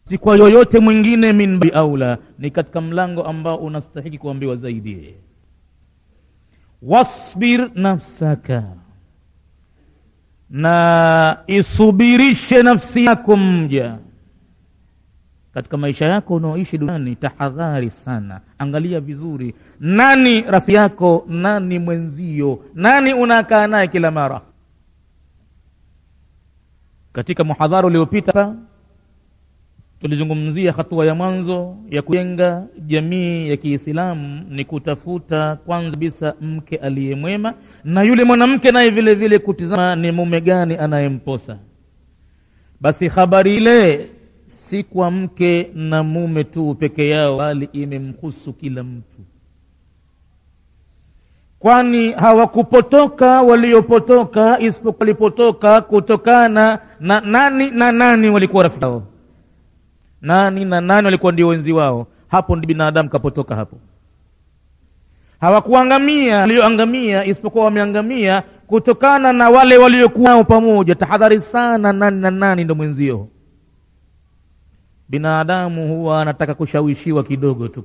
si kwa yoyote mwingine min babi aula ni katika mlango ambao unastahiki kuambiwa zaidi wasbir nafsaka na isubirishe nafsi yako mja katika maisha yako unaoishi duniani tahadhari sana angalia vizuri nani rafiki yako nani mwenzio nani unakaa naye kila mara katika muhadhara uliopita tulizungumzia hatua ya mwanzo ya kujenga jamii ya kiislamu ni kutafuta kwanza kabisa mke aliyemwema na yule mwanamke naye vile vile kutizama ni mume gani anayemposa basi habari ile si kwa mke na mume tu peke yao bali imemhusu kila mtu kwani hawakupotoka waliopotoka isipokuwa walipotoka kutokana na nani na nani walikuwa rafiki yao nani na nani walikuwa ndio wenzi wao hapo ndi binadamu kapotoka hapo hawakuangamia walioangamia isipokuwa wameangamia kutokana na wale waliokuwa nao pamoja tahadhari sana nani na nani ndo mwenzio binadamu huwa anataka kushawishiwa kidogo tu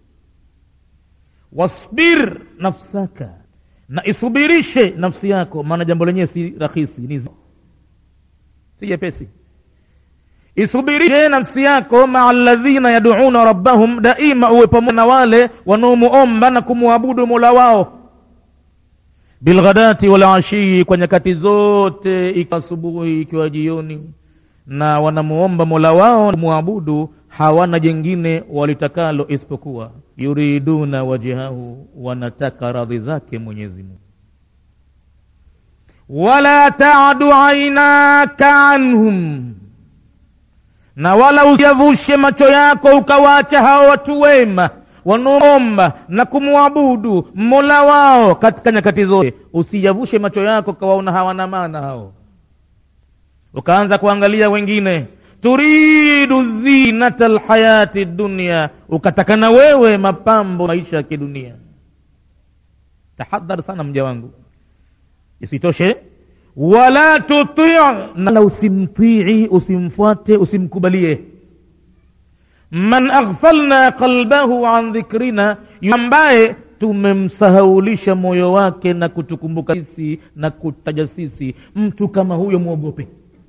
wasbir nafsaka na isubirishe nafsi yako maana jambo lenyewe si rahisi ni si jepesi isubirishe nafsi yako maa alladhina yaduuna rabbahum daima uwe pamoja na wale wanaomuomba na kumwabudu mola wao bilghadati walashii kwa nyakati zote ikiwa asubuhi ikiwa jioni na wanamuomba mola wao muabudu hawana jengine walitakalo isipokuwa yuriduna wajhahu wanataka radhi zake mwenyezi mungu wala tadu ainaka anhum na wala usiyavushe macho yako ukawaacha hao watu wema wanaomba na kumwabudu mola wao katika nyakati zote usiyavushe macho yako ukawaona hawana maana hao ukaanza kuangalia wengine turidu zinata lhayati dunia ukataka na wewe mapambo maisha ya kidunia tahadhar sana mja wangu isitoshe wala tuti nala usimtii usimfuate usimkubalie man aghfalna qalbahu an dhikrina ambaye tumemsahaulisha moyo wake na kutukumbuka sisi na kutaja sisi mtu kama huyo mwogope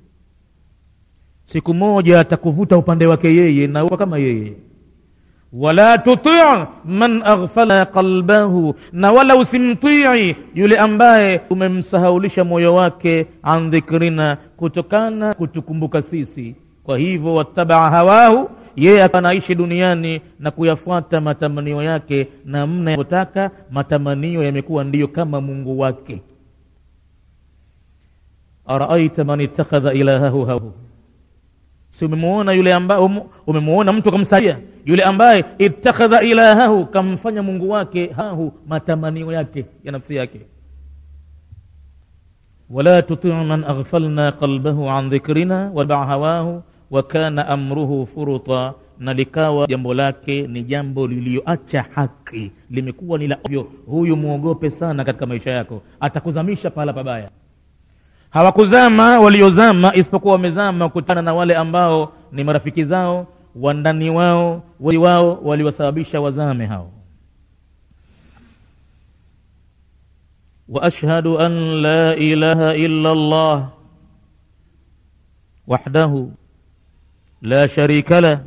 siku moja atakuvuta upande wake yeye na kama yeye wala tuti man aghfala qalbahu na wala usimtii yule ambaye umemsahaulisha moyo wake an dhikrina kutokana kutukumbuka sisi kwa hivyo wattabaa hawahu yeye akanaishi duniani na kuyafuata matamanio yake na mna yanavyotaka matamanio yamekuwa ndiyo kama mungu wake araaita man ittakhadha ilahahu hawahu si umemuona yule ambaye umemuona mtu akamsalia yule ambaye ittakhadha ilahahu kamfanya mungu wake hahu matamanio yake ya nafsi yake wala tuti man aghfalna qalbahu an dhikrina wabaa hawahu wa kana amruhu furuta na likawa jambo lake ni jambo liliyoacha haki limekuwa ni la ovyo huyu mwogope sana katika maisha yako atakuzamisha pahala pabaya hawakuzama waliozama isipokuwa wamezama kutana na wale ambao ni marafiki zao wandani wao wali wao waliwasababisha wazame hao واشهد ان لا اله الا الله وحده لا شريك له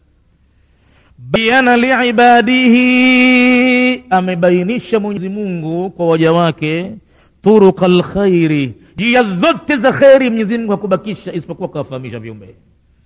بين لعباده amebainisha mwenyezi mungu kwa waja wake turuqa lkhairi njia zote za kheri mwenyezi mungu hakubakisha isipokuwa kawafahamisha viumbe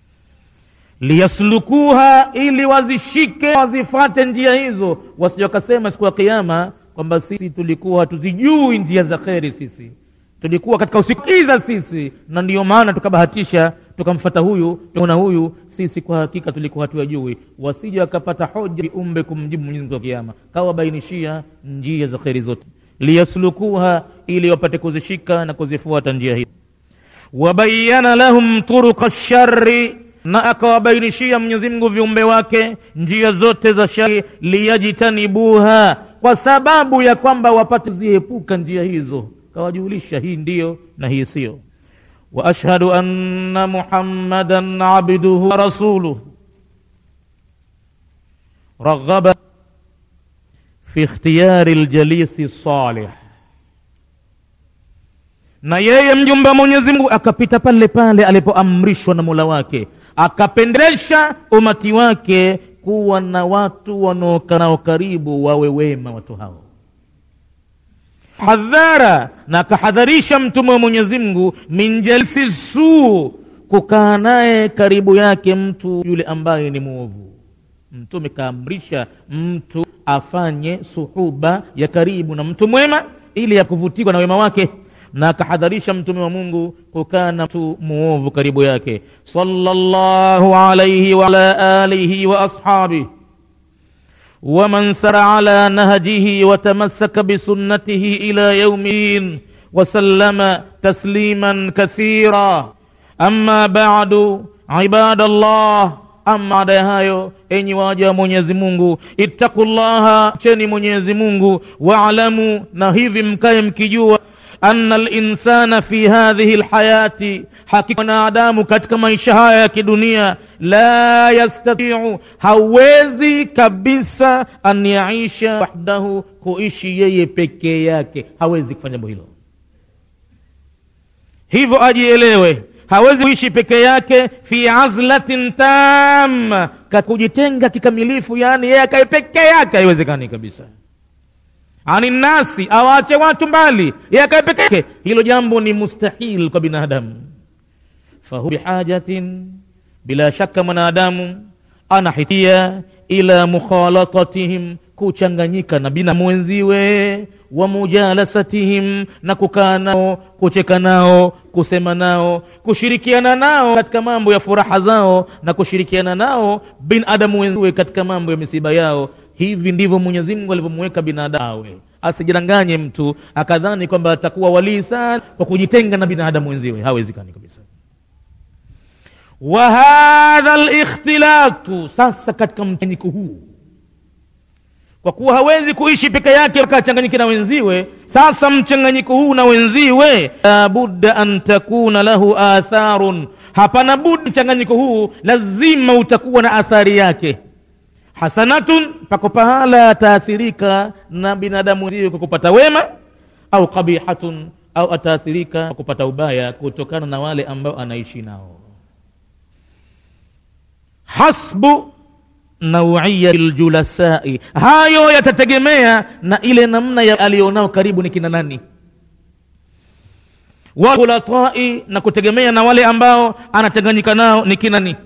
liyaslukuha ili wazishike wazifate njia hizo wasija wakasema siku ya kiama kwamba sisi tulikuwa hatuzijui njia za kheri sisi tulikuwa katika usikiza sisi na ndiyo maana tukabahatisha tukamfata huyu tuona huyu sisi kwa hakika tulikuwa hatuyajui wasija wakapata hoja viumbe kumjibu mwenyezi mungu wa kiama kawabainishia njia za kheri zote liyaslukuha ili wapate kuzishika na kuzifuata njia hizo wabayana lahum turuqa shari na akawabainishia mwenyezi mungu viumbe wake njia zote za shari liyajtanibuha kwa sababu ya kwamba wapate ziepuka njia hizo kawajulisha hii ndiyo na hii sio واشهد ان محمدا عبده ورسوله raghaba fi ikhtiyari ljalisi salih na yeye mjumbe wa mwenyezi mungu akapita pale pale alipoamrishwa na mola wake akapendelesha umati wake kuwa na watu wanaokanao karibu wawe wema watu hao hadhara na akahadharisha mtume wa mwenyezi mungu min jalisi suu kukaa naye karibu yake mtu yule ambaye ni mwovu mtume kaamrisha mtu afanye suhuba ya karibu na mtu mwema ili ya kuvutiwa na wema wake na akahadharisha mtume wa mungu kukaa na mtu muovu karibu yake sallallahu alaihi waala alihi wa ashabih ومن سر على نهجه وتمسك بسنته الى يوم الدين وسلم تسليما كثيرا اما بعد عباد الله ama baada ya hayo enyi waja wa mwenyezi mungu ittaqullaha cheni mwenyezi mungu waalamu na hivi mkaye mkijua anna linsana fi hadhihi lhayati hakika mwanadamu katika maisha haya ya kidunia la yastatiu hawezi kabisa an yaisha wahdahu kuishi yeye pekee yake hawezi kufanya jambo hilo hivyo ajielewe hawezi kuishi peke yake fi azlatin tam kujitenga kikamilifu yani yeye akae peke yake haiwezekani kabisa ani nasi awaache watu mbali yeye akae peke yake hilo jambo ni mustahil kwa binadamu fahu bihajatin bila shaka mwanadamu anahitia ila mukhalatatihim kuchanganyika na binamu wenziwe wa mujalasatihim na kukaa nao kucheka nao kusema nao kushirikiana nao katika mambo ya furaha zao na kushirikiana nao binadamu wenziwe katika mambo ya misiba yao hivi ndivyo mwenyezi mungu alivyomweka binadamu awe asijidanganye mtu akadhani kwamba atakuwa walii sana kwa kujitenga na binadamu wenziwe hawezekani kabisa wa hadha likhtilatu sasa katika mchanganyiko huu kwa kuwa hawezi kuishi peke yake akachanganyike na wenziwe sasa mchanganyiko huu na wenziwe labudda an takuna lahu atharun hapana budi mchanganyiko huu lazima utakuwa na athari yake hasanatun pako pahala ataathirika na binadamu wenziwe kwa kupata wema au qabihatun au ataathirika kwa kupata ubaya kutokana na wale ambao anaishi nao hasbu nauia ljulasai hayo yatategemea na ile namna ya alionao karibu ni kina nani wakhulatai na kutegemea na wale ambao anachanganyika nao ni kina nani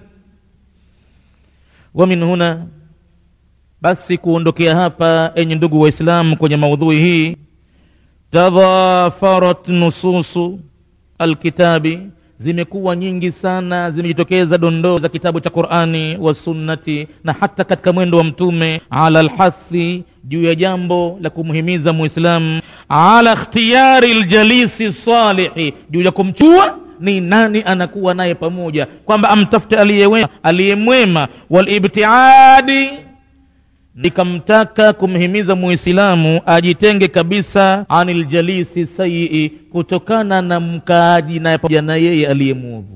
wa min huna basi kuondokea hapa enye ndugu waislamu kwenye maudhui hii tadhafarat nususu alkitabi zimekuwa nyingi sana zimejitokeza dondoo za kitabu cha qurani wa sunnati na hata katika mwendo wa mtume ala lhathi juu ya jambo la kumhimiza muislamu ala ikhtiyari ljalisi salihi juu ya kumchua ni nani anakuwa naye pamoja kwamba amtafute aliyewema aliyemwema walibtiadi nikamtaka kumhimiza muislamu ajitenge kabisa anil jalisi sayii kutokana na mkaaji naye pamoja na yeye aliye mwovu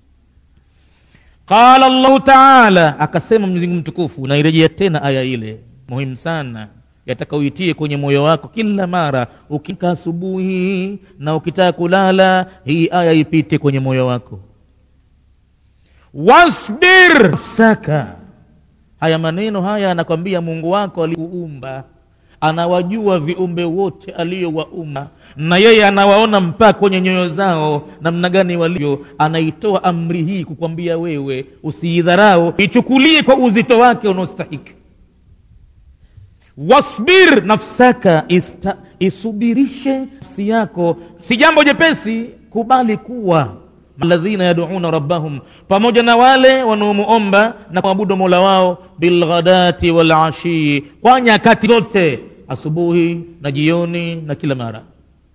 qala llahu taala akasema mwenyezi mtukufu nairejea tena aya ile muhimu sana yataka uitie kwenye moyo wako kila mara ukika asubuhi na ukitaka kulala hii aya ipite kwenye moyo wako wasbir nafsaka haya maneno haya anakwambia mungu wako alikuumba anawajua viumbe wote aliyowaumba na yeye anawaona mpaka kwenye nyoyo zao namna gani walivyo anaitoa amri hii kukwambia wewe usiidharau ichukulie kwa uzito wake unaostahiki wasbir nafsaka ista, isubirishe nafsi yako si jambo jepesi kubali kuwa alladhina yaduuna rabbahum pamoja na wale wanaomuomba na kuabudu mola wao bilghadati walashii kwa nyakati zote asubuhi na jioni na kila mara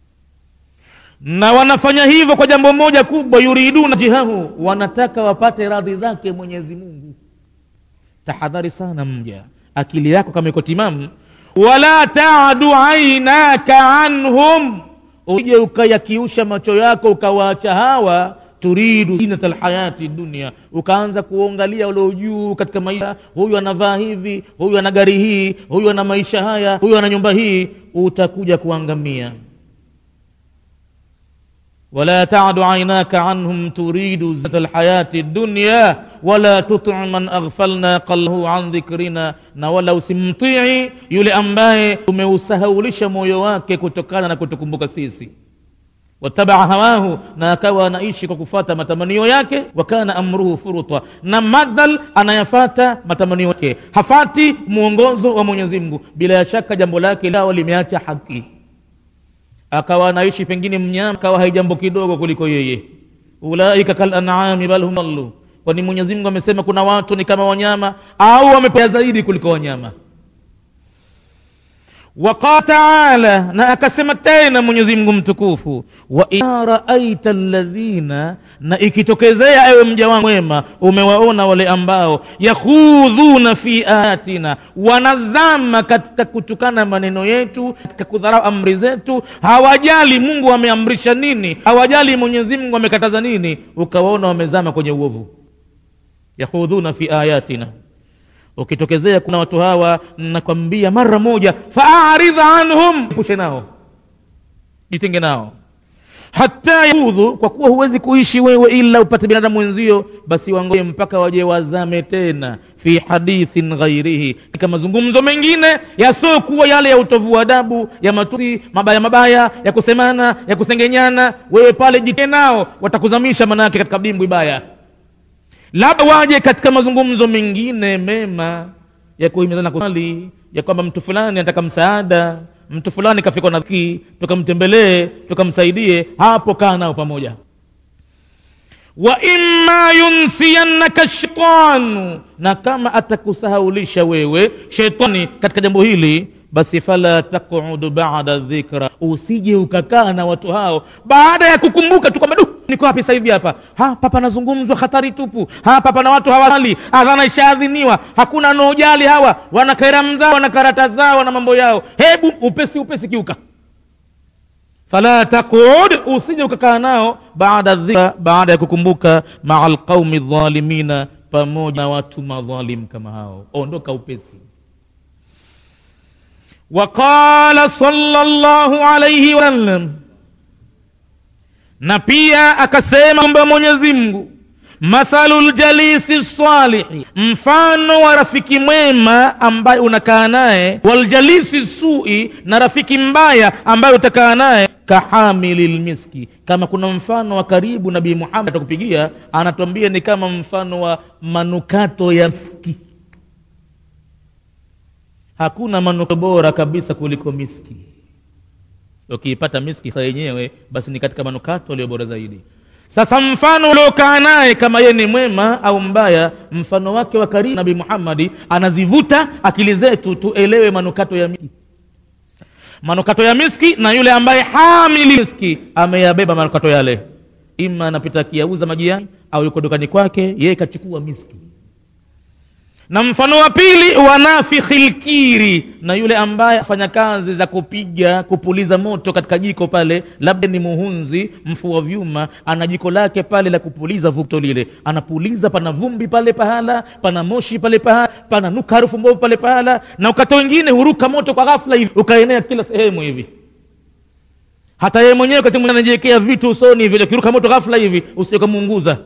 na wanafanya hivyo kwa jambo moja kubwa yuriduna jihahu wanataka wapate radhi zake mwenyezi mungu tahadhari sana mja akili yako kama iko timamu wala tadu ainaka anhum uje ukayakiusha macho yako ukawaacha hawa turidu zinata lhayati dunia ukaanza kuangalia ulio juu katika maisha huyu anavaa hivi huyu ana gari hii huyu ana maisha haya huyu ana nyumba hii utakuja kuangamia ولا تعد عيناك عنهم تريد زينة الحياة الدنيا ولا تطع من أغفلنا قلبه عن ذكرنا na wala usimtii yule ambaye umeusahaulisha moyo wake kutokana na kutukumbuka sisi watabaa hawahu na akawa anaishi kwa kufata matamanio yake wakana amruhu furuta na madhal anayafata matamanio yake hafati mwongozo wa mwenyezi mungu bila ya shaka jambo lake lao limeacha haki akawa anaishi pengine mnyama akawa haijambo kidogo kuliko yeye ulaika kal an'ami bal hum dallu kwani mwenyezi mungu amesema kuna watu ni kama wanyama au wamepea zaidi kuliko wanyama waqala taala na akasema tena mwenyezi mungu mtukufu wa idha raaita alladhina na ikitokezea ewe mja wangu mwema umewaona wale ambao yakhudhuna fi ayatina wanazama katika kutukana maneno yetu katika kudharau amri zetu hawajali mungu ameamrisha nini hawajali mwenyezi mungu amekataza nini ukawaona wamezama kwenye uovu yakhudhuna fi ayatina ukitokezea kuna watu hawa nakwambia mara moja faaridha anhum pushe nao jitenge nao hata yaudhu kwa kuwa huwezi kuishi wewe ila upate binadamu wenzio basi wangoje mpaka waje wazame tena fi hadithin ghairihi katika mazungumzo mengine yasiokuwa yale ya utovu wa adabu ya matusi mabaya mabaya ya kusemana ya kusengenyana wewe pale jike nao watakuzamisha manake katika dimbwi baya labda waje katika mazungumzo mengine mema ya kuhimizana kusali ya kwamba mtu fulani anataka msaada mtu fulani kafikwa na dhiki tukamtembelee tukamsaidie hapo kaa nao pamoja wa imma yunsiyannaka shaitanu na kama atakusahaulisha wewe shetani katika jambo hili basi fala taqudu bada dhikra usije ukakaa na watu hao baada ya kukumbuka tu kwamba du niko wapi sasa hivi hapa hapa panazungumzwa hatari tupu hapa pana watu hawali adhana ishaadhiniwa hakuna anaojali hawa wana kairam zao wana karata zao na mambo yao hebu upesi upesi kiuka fala taqud usije ukakaa nao baada dhikra baada ya kukumbuka maa alqaumi dhalimina pamoja na watu madhalim kama hao ondoka upesi وقال صلى الله عليه وسلم na pia akasema kwamba mwenyezi mungu mathalu ljalisi salihi mfano wa rafiki mwema ambaye unakaa naye waljalisi sui na rafiki mbaya ambaye utakaa naye kahamili lmiski kama kuna mfano wa karibu nabii muhammad atakupigia anatuambia ni kama mfano wa manukato ya miski hakuna manukato bora kabisa kuliko miski ukiipata miski sa yenyewe basi ni katika manukato aliyo bora zaidi sasa mfano uliokaa naye kama yeye ni mwema au mbaya mfano wake wa karibu nabii muhammadi anazivuta akili zetu tuelewe manukato ya miski manukato ya miski na yule ambaye hamili miski ameyabeba manukato yale ima anapita akiyauza majiani au yuko dukani kwake yeye kachukua miski na mfano wa pili wanafikhi lkiri na yule ambaye afanya kazi za kupiga kupuliza moto katika jiko pale labda ni muhunzi mfua vyuma ana jiko lake pale la kupuliza vuto lile anapuliza pana vumbi pale pahala pana moshi pale pahala pana nuka harufu mbovu pale pahala na ukata wengine huruka moto kwa ghafla hivi ukaenea kila sehemu hivi hata yeye mwenyewe wakati mwingine anajiwekea vitu usoni vile ukiruka moto ghafla hivi usiokamuunguza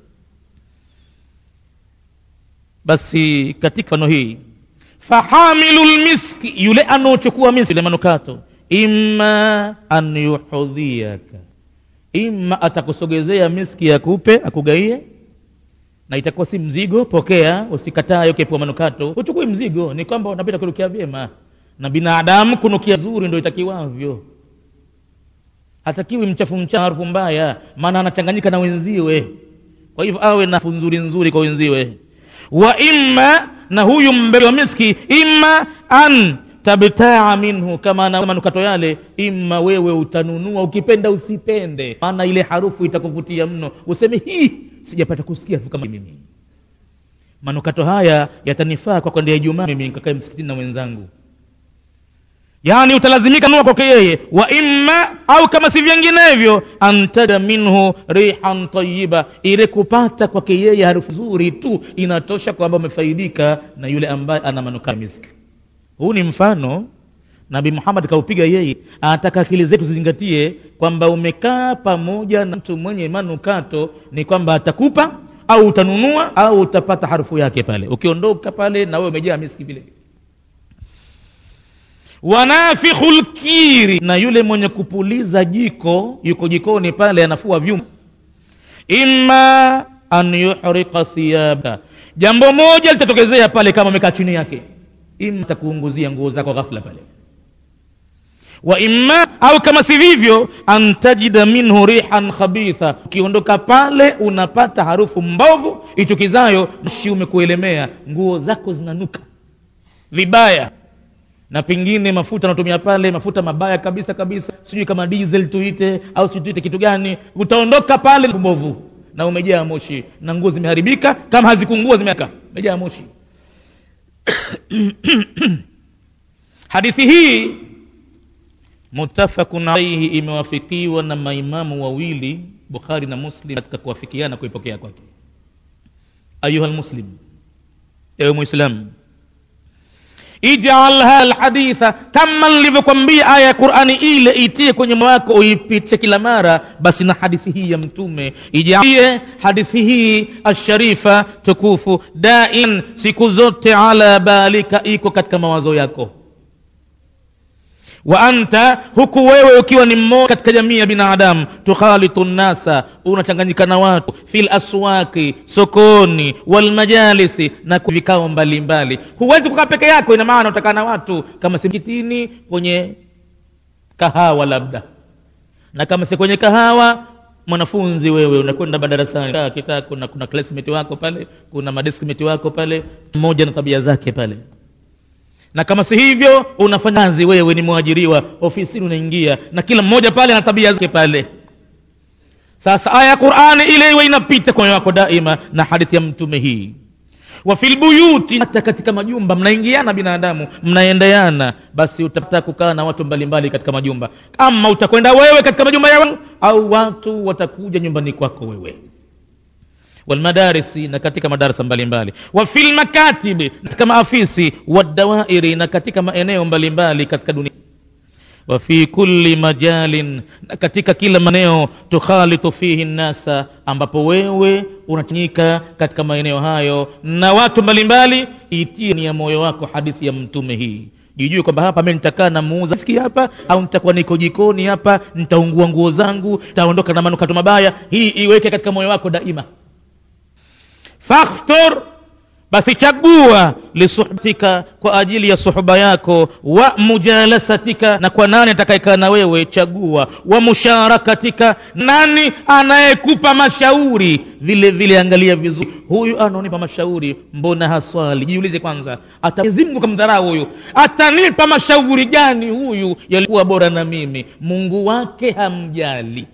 basi katika mfano hii fahamilu lmiski yule anaochukua miski ile manukato imma an yuhudhiaka imma atakusogezea miski akupe akugaie na itakuwa si mzigo pokea usikatae ukipua manukato uchukui mzigo ni kwamba unapita kunukia vyema na binadamu kunukia zuri ndo itakiwavyo hatakiwi mchafu mchafu harufu mbaya maana anachanganyika na wenziwe kwa hivyo awe na nzuri nzuri kwa wenziwe wa imma na huyu mbebe wa miski imma an tabtaa minhu kama na manukato yale imma wewe utanunua ukipenda usipende maana ile harufu itakuvutia mno useme hii sijapata kusikia harufu kama mimi manukato haya yatanifaa kwa kwenda ijumaa mimi nikakae msikitini na wenzangu yaani utalazimika nua kwake yeye wa imma au kama si vinginevyo antaja minhu rihan tayiba ile kupata kwake yeye harufu nzuri tu inatosha kwamba umefaidika na yule ambaye ana manukaa ya miski huu ni mfano nabi muhammad kaupiga yeye anataka akili zetu zizingatie kwamba umekaa pamoja na mtu mwenye manukato ni kwamba atakupa au utanunua au utapata harufu yake pale ukiondoka pale na wewe umejaa miski vile vile wanafikhu lkiri na yule mwenye kupuliza jiko yuko jikoni pale anafua vyuma imma an yuhrika thiyaba jambo moja litatokezea pale kama umekaa chini yake ima atakuunguzia nguo zako ghafla pale wa imma au kama si vivyo an tajida minhu rihan khabitha ukiondoka pale unapata harufu mbovu ichukizayo shi umekuelemea nguo zako zinanuka vibaya na pengine mafuta anatumia pale mafuta mabaya kabisa kabisa sijui kama diesel tuite au sijui tuite kitu gani utaondoka pale mbovu na umejaa moshi na nguo zimeharibika kama hazikungua zimeaka umejaa moshi hadithi hii mutafakun alaihi imewafikiwa na maimamu wawili bukhari na muslim katika kuwafikiana kuipokea kwake ayuha lmuslim ewe mwislamu ijalha lhaditha kama nilivyokwambia aya ya qurani ile itie kwenye moyo wako uipitie kila mara basi na hadithi hii ya mtume ijalie hadithi hii asharifa tukufu dain siku zote ala balika iko katika mawazo yako wa anta huku wewe ukiwa ni mmoja katika jamii ya binadamu tukhalitu nnasa unachanganyika na watu fi laswaki sokoni walmajalisi na vikao mbalimbali huwezi kukaa peke yako ina maana utakaa na watu kama si mkitini kwenye kahawa labda na kama si kwenye kahawa mwanafunzi wewe unakwenda madarasani kaa kitaa kuna, kuna classmate wako pale kuna madeskmate wako pale mmoja na tabia zake pale na kama si hivyo unafanya kazi wewe ni mwajiriwa ofisini unaingia na kila mmoja pale ana tabia zake pale sasa aya ya qurani ile iwe inapita kwenye wako daima na hadithi ya mtume hii wa fil buyuti hata katika majumba mnaingiana binadamu mnaendeana basi utapata kukaa na watu mbalimbali katika majumba ama utakwenda wewe katika majumba yao au watu watakuja nyumbani kwako wewe walmadarisi na katika madarasa mbalimbali wa fi lmakatibi katika maafisi wadawairi na katika maeneo mbalimbali katika dunia wa fi kulli majalin na katika kila maeneo tukhalitu fihi nnasa ambapo wewe unachanyika katika maeneo hayo na watu mbalimbali itie ni ya moyo wako hadithi ya mtume hii jijue kwamba hapa mi nitakaa na muuza ski hapa au nitakuwa niko jikoni hapa nitaungua nguo zangu nitaondoka na manukato mabaya hii iweke katika moyo wako daima fakhtur basi chagua lisuhbatika kwa ajili ya suhba yako wa mujalasatika na kwa nani atakayekaa na wewe chagua wa musharakatika nani anayekupa mashauri vile vile angalia vizuri huyu anaonipa mashauri mbona haswali jiulize kwanza ata Mwenyezi Mungu kamdharau huyu atanipa mashauri gani huyu yalikuwa bora na mimi mungu wake hamjali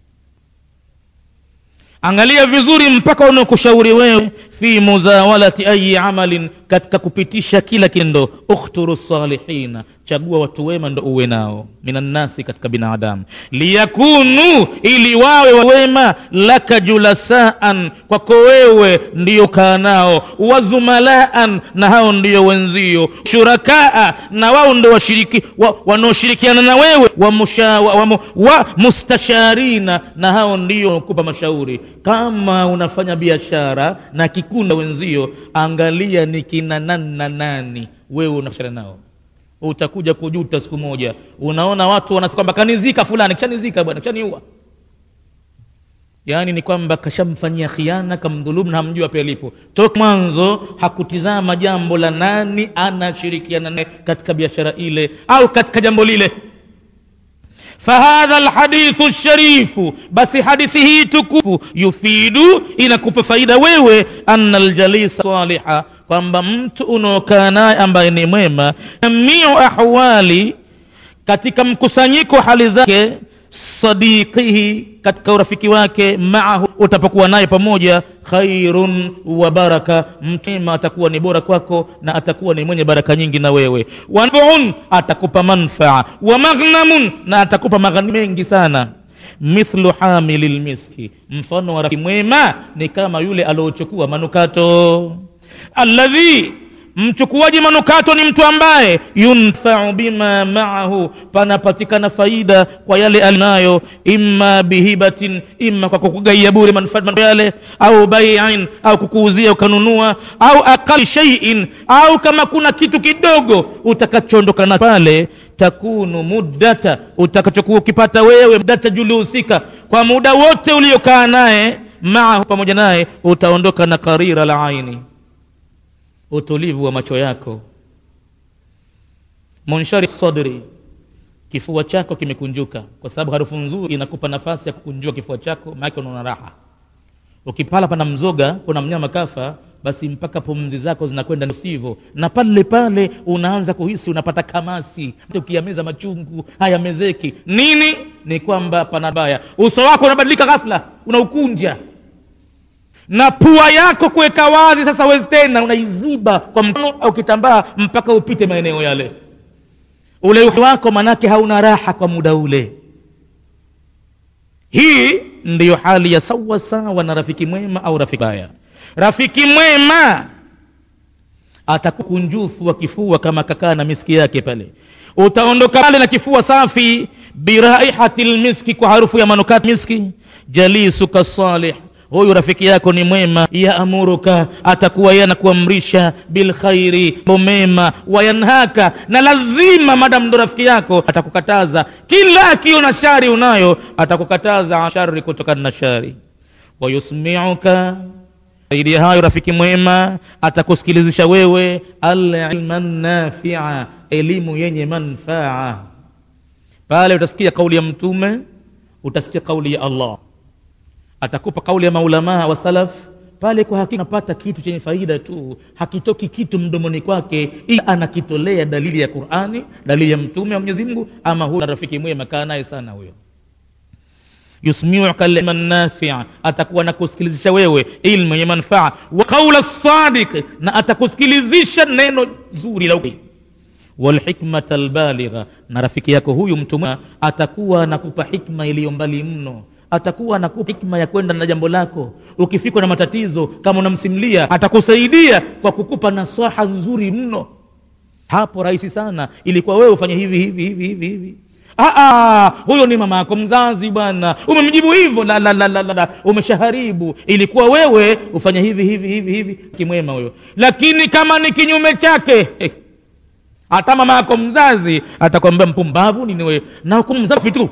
angalia vizuri mpaka unaokushauri wewe fi muzawalati ayi amalin katika kupitisha kila kitendo ukhturu salihina chagua watu wema ndo uwe nao minannasi katika binadamu liyakunu ili wawe wema laka julasaan kwako wewe ndiyo kaa nao wazumalaan na hao ndiyo wenzio shurakaa na wao ndo washiriki wa, wanaoshirikiana na wewe wa, musha, wa, wa, wa mustasharina na hao ndiyo kupa mashauri kama unafanya biashara na kikunda wenzio angalia ni kina nani na nani wewe unashara nao utakuja kujuta siku moja unaona watu wanasema kwamba kanizika fulani kishanizika bwana kishaniua yaani ni kwamba kashamfanyia khiana kamdhulumu na hamjua pia lipo toka mwanzo hakutizama jambo la nani anashirikiana naye katika biashara ile au katika jambo lile fahadha lhadithu lsharifu basi hadithi hii tukufu yufidu inakupa faida wewe anna ljalisa saliha kwamba mtu unaokaa naye ambaye ni mwema jamiu ahwali katika mkusanyiko hali zake sadiqihi katika urafiki wake maahu utapokuwa naye pamoja khairun wa baraka mkema atakuwa ni bora kwako na atakuwa ni mwenye baraka nyingi na wewe wanfaun atakupa manfaa wa maghnamun na atakupa maghani mengi sana mithlu hamili lmiski mfano wa rafiki mwema ni kama yule aliochukua manukato alladhi mchukuaji manukato ni mtu ambaye yunfau bima maahu panapatikana faida kwa yale alinayo imma bihibatin imma kwa kukugaia bure manufaa yale au baiin au kukuuzia ukanunua au aqali shaiin au kama kuna kitu kidogo utakachoondoka na pale takunu muddata utakachokuwa ukipata wewe muddata julihusika kwa muda wote uliokaa naye maahu pamoja naye utaondoka na karira la aini utulivu wa macho yako munshari sadri kifua chako kimekunjuka kwa sababu harufu nzuri inakupa nafasi ya kukunjua kifua chako maake unaona raha ukipala pana mzoga kuna mnyama kafa basi mpaka pumzi zako zinakwenda sivyo na pale pale unaanza kuhisi unapata kamasi ukiameza machungu hayamezeki nini ni kwamba pana baya uso wako unabadilika ghafla unaukunja na pua yako kuweka wazi sasa wezi tena unaiziba kwa mkono au kitambaa mpaka upite maeneo yale ule wako manake hauna raha kwa muda ule hii ndiyo hali ya sawa sawa na rafiki mwema au rafiki baya rafiki mwema atakukunjufu wa kifua kama kakaa na miski yake pale utaondoka pale na kifua safi biraihati lmiski kwa harufu ya manukat miski jalisuka salih huyu rafiki yako ni mwema yaamuruka atakuwa yeye anakuamrisha bilkhairi mema wayanhaka na lazima madamu ndo rafiki yako atakukataza kila akiona shari unayo atakukataza shari kutokana na shari wayusmiuka zaidi ya hayo rafiki mwema atakusikilizisha wewe alilma nafia elimu yenye manfaa pale utasikia kauli ya mtume utasikia kauli ya allah atakupa kauli ya maulamaa wa salaf pale kwa hakika unapata kitu chenye faida tu hakitoki kitu mdomoni kwake ila anakitolea dalili ya qurani dalili ya mtume wa mwenyezi mungu ama huyo rafiki mwema kaa naye sana huyo yusmiuka lilma nafia atakuwa nakusikilizisha wewe ilmu yenye manfaa wa qaula sadiq na atakusikilizisha neno zuri la ukweli walhikmata albaligha na rafiki yako huyu mtu atakuwa anakupa hikma iliyo mbali mno atakuwa anakupa hikma ya kwenda na jambo lako ukifikwa na matatizo kama unamsimlia atakusaidia kwa kukupa nasaha nzuri mno hapo rahisi sana ilikuwa wewe ufanye hivi hivi hivi hivi hivi Aa, huyo ni mama yako mzazi bwana umemjibu hivyo la, la, la, la, la, la. umeshaharibu ilikuwa wewe ufanye hivi hivi hivi hivi kimwema huyo lakini kama ni kinyume chake eh, hata mama yako mzazi atakwambia mpumbavu nini wewe na hukumzafi tu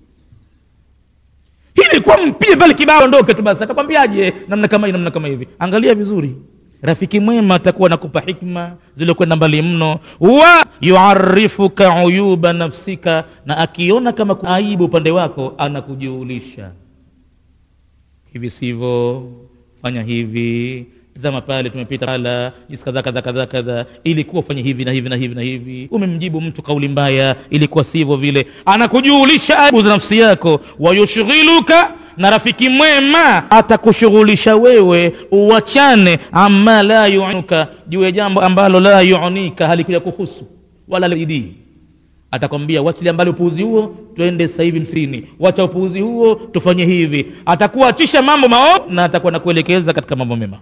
ilikuwa mpige pale kibao ondoke tu basi atakwambiaje namna kama hii namna kama hivi angalia vizuri rafiki mwema atakuwa nakupa hikma zilizokwenda mbali mno wa yuarifuka uyuba nafsika na akiona kama kuna aibu upande wako anakujuulisha hivi sivyo fanya hivi tazama pale tumepita pala jinsi kadha kadha kadha kadha ilikuwa ufanye hivi na hivi na hivi na hivi umemjibu mtu kauli mbaya ilikuwa sivyo vile anakujuulisha aibu za nafsi yako wayushghiluka na rafiki mwema atakushughulisha wewe uwachane ama la yunuka juu ya jambo ambalo la yunika halikuja kuhusu wala lidii atakwambia wachilia mbali upuuzi huo twende sasa hivi msini wacha upuuzi huo tufanye hivi atakuachisha mambo maovu na atakuwa nakuelekeza katika mambo mema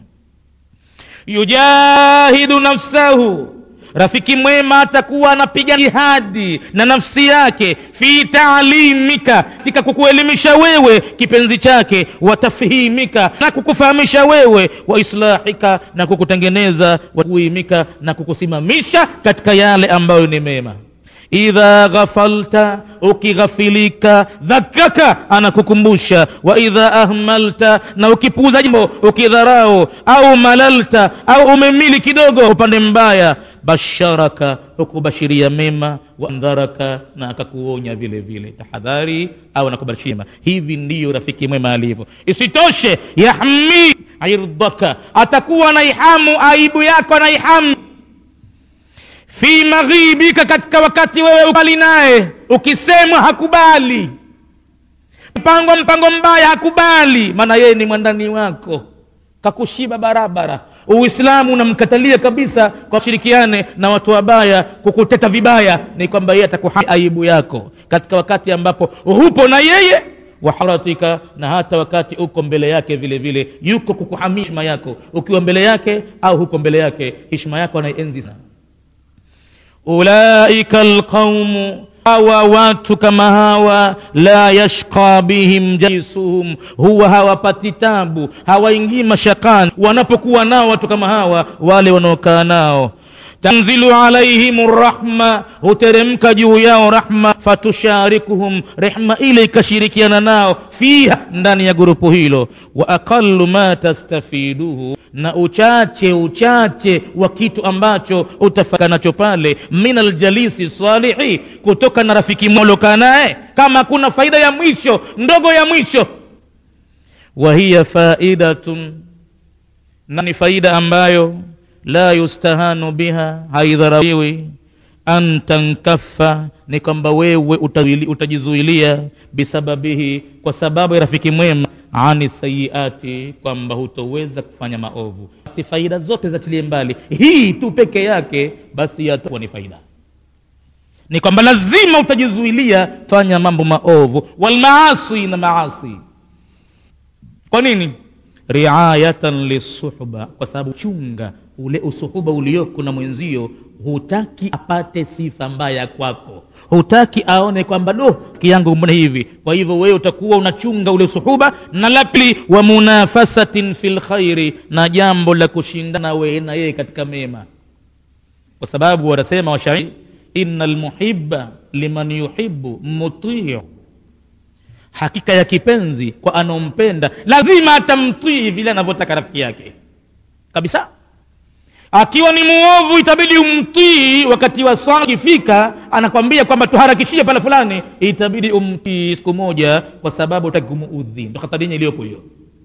yujahidu nafsahu rafiki mwema atakuwa anapiga jihadi na nafsi yake fi taalimika katika kukuelimisha wewe kipenzi chake watafhimika na kukufahamisha wewe wa islahika na kukutengeneza wakuimika na kukusimamisha katika yale ambayo ni mema idha ghafalta ukighafilika dhakaka anakukumbusha wa idha ahmalta na ukipuuza jambo ukidharau au malalta au umemili kidogo upande mbaya basharaka hukubashiria mema waandharaka na akakuonya vile vile tahadhari au anakubashiria mema hivi ndiyo rafiki mwema alivyo isitoshe yahmi irdaka atakuwa naihamu aibu yako naihamu fi maghibika katika wakati wewe ukali naye ukisemwa hakubali mpango mpango mbaya hakubali maana yeye ni mwandani wako kakushiba barabara uislamu unamkatalia kabisa kwa shirikiane na watu wabaya kukuteta vibaya ni kwamba yeye atakuha aibu yako katika wakati ambapo hupo na yeye waharatika na hata wakati uko mbele yake vile vile yuko kukuhamia hishma yako ukiwa mbele yake au huko mbele yake hishma yako anaienzi sana ulaika alqaumu hawa watu kama hawa la yashqa bihim jalisuhum huwa hawapati tabu hawaingii mashakani wanapokuwa nao watu kama hawa wale wanaokaa nao tanzilu alaihim rahma huteremka juu yao rahma fatusharikuhum rehma ile ikashirikiana nao fiha ndani ya gurupu hilo wa aqalu ma tastafiduhu na uchache uchache wa kitu ambacho utafaka nacho pale min aljalisi salihi kutoka na rafiki mwalokaa naye kama kuna faida ya mwisho ndogo ya mwisho wa hiya faidatun na ni faida ambayo la yustahanu biha haidharawiwi an tankaffa ni kwamba wewe utawili- utajizuilia bisababihi kwa sababu ya rafiki mwema ani sayiati kwamba hutoweza kufanya maovu basi faida zote zatilie mbali hii tu peke yake basi yatakuwa ni faida ni kwamba lazima utajizuilia fanya mambo maovu walmaasi na maasi kwa nini riayatan lisuhba kwa sababu chunga ule usuhuba ulioko na mwenzio hutaki apate sifa mbaya kwako hutaki aone kwamba do rafiki yangu mbona hivi kwa hivyo wewe utakuwa unachunga ule usuhuba na la pili wa munafasatin fi lkhairi na jambo la kushindana wewe na yeye katika mema kwa sababu wanasema washairi ina lmuhiba liman yuhibu mutiu hakika ya kipenzi kwa anaompenda lazima atamtii vile anavyotaka rafiki yake kabisa akiwa ni muovu itabidi umtii wakati wa swala ikifika anakwambia kwamba tuharakishie pale fulani itabidi umtii siku moja kwa sababu utaki kumuudhi ndo hatari iliyopo hiyo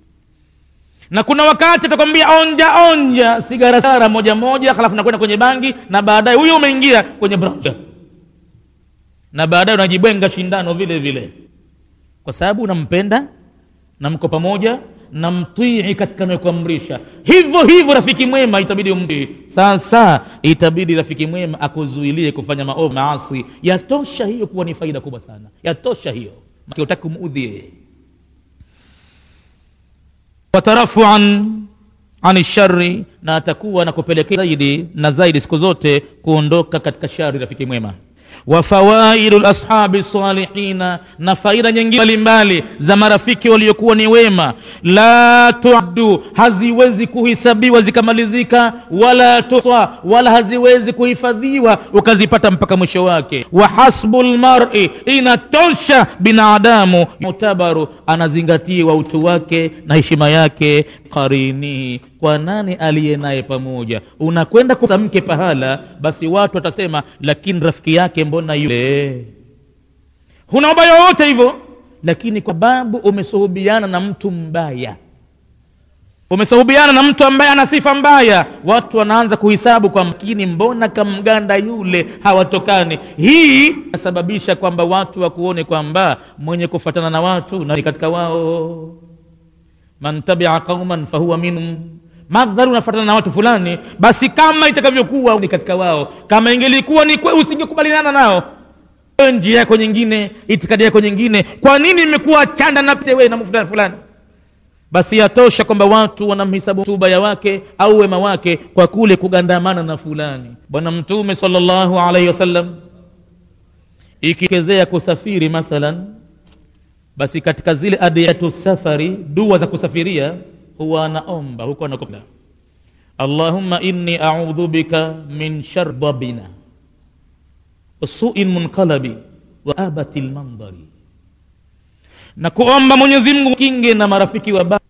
na kuna wakati atakwambia onja onja sigara sara moja moja halafu nakwenda kwenye bangi na baadaye huyo umeingia kwenye branja na baadaye unajibwenga shindano vile vile kwa sababu unampenda na mko pamoja na mtii katika nayokuamrisha hivyo hivyo rafiki mwema itabidi umtii sasa itabidi rafiki mwema akuzuilie kufanya maovu maasi yatosha hiyo kuwa ni faida kubwa sana yatosha hiyo Maana utaki kumuudhi yeye watarafuan ani shari na atakuwa na kupelekea zaidi na zaidi siku zote kuondoka katika shari rafiki mwema wa fawaidu lashabi salihina na faida nyingine mbalimbali za marafiki waliokuwa ni wema la tuaddu haziwezi kuhisabiwa zikamalizika wala tuswa wala haziwezi kuhifadhiwa ukazipata mpaka mwisho wake wa hasbu lmari inatosha binadamu mutabaru anazingatiwa utu wake na heshima yake qarinihi kwa nani aliye naye pamoja unakwenda kusamke pahala basi watu watasema lakini rafiki yake mbona yule huna ubaya wowote hivyo lakini kwa sababu umesuhubiana na mtu mbaya umesuhubiana na mtu ambaye ana sifa mbaya watu wanaanza kuhisabu kwa mkini mbona kamganda yule hawatokani hii inasababisha kwamba watu wakuone kwamba mwenye kufatana na watu na ni katika wao man tabia qauman fahuwa minhum madhari unafatana na watu fulani basi kama itakavyokuwa ni katika wao kama ingelikuwa ni kwe usingekubaliana nao Wewe njia yako nyingine itikadi yako nyingine kwa nini imekuwa chanda na pete wewe na fulani fulani basi yatosha kwamba watu wanamhisabu mtu ubaya wake au wema wake kwa kule kugandamana na fulani bwana mtume sallallahu alaihi wasallam ikikezea kusafiri mathalan basi katika zile adiyatu safari dua za kusafiria huwa anaomba huko anakwenda allahumma inni audhu bika min shar dabina sui munqalabi wa abati lmandari na kuomba mwenyezi mungu kinge na marafiki wabaya